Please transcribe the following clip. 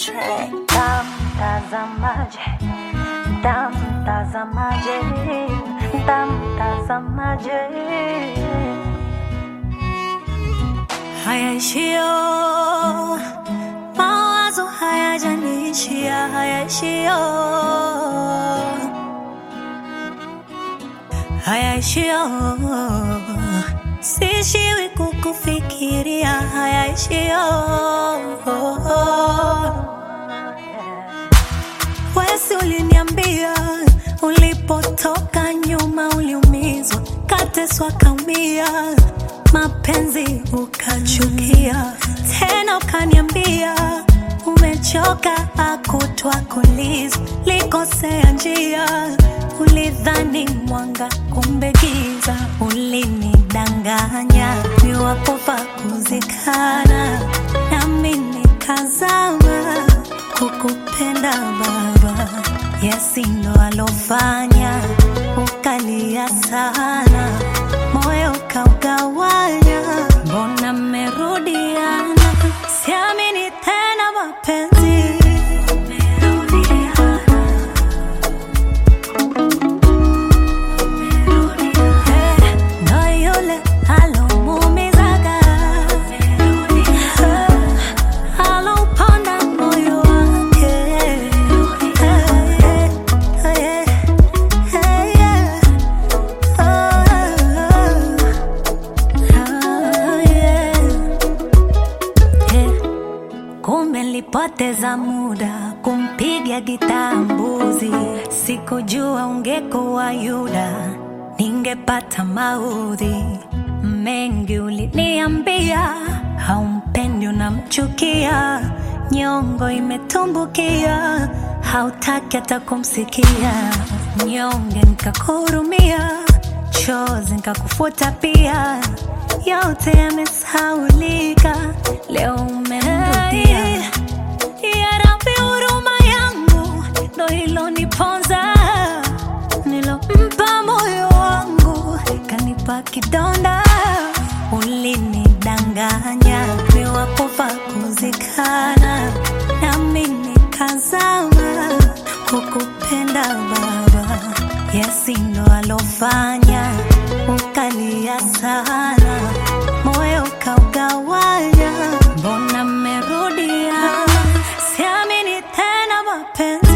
track. Tamtazamaje, tamtazamaje, tamtazamaje. Hayaishio mawazo hayajaniishia, hayaishio hayaishio sishiwi kukufikiria, hayaishio Wesi uliniambia ulipotoka nyuma uliumizwa, kateswa kaumia, mapenzi ukachukia, tena ukaniambia umechoka, akutwa kuliza, likosea njia, ulidhani mwanga, kumbe giza, ulinidanganya, niwapofa kuzikana, nami nikazama kukupenda baba, Yesi ndo alofanya ukalia sana, moyo ukaugawanya, mbona mmerudiana? Siamini tena mapenzi Eh, ndo yule alomuumizaga Eh, alauponda moyo wake Eh, eh, eh, eh, yeah. Oh, oh, yeah. Eh, Kumbe nilipoteza muda kumpiga gitaa mbuzi, sikujua ungekuwa Yuda, ningepata maudhi mengi. Uliniambia haumpendi, unamchukia, nyongo imetumbukia, hautaki hata kumsikia, nyonge nikakuhurumia, chozi nikakufuta pia, yote yamesaulika, leo umenirudia. Ya Rabbi, huruma yangu ndo iloniponza, nilompa moyo wangu kanipa kidonda. Ulinidanganya niwapofa kuzikana, nami nikazama kukupenda Baba. Yesi ndo alofanya ukalia sana, moyo ukaugawanya, mbona mmerudia? Siamini tena mapenzi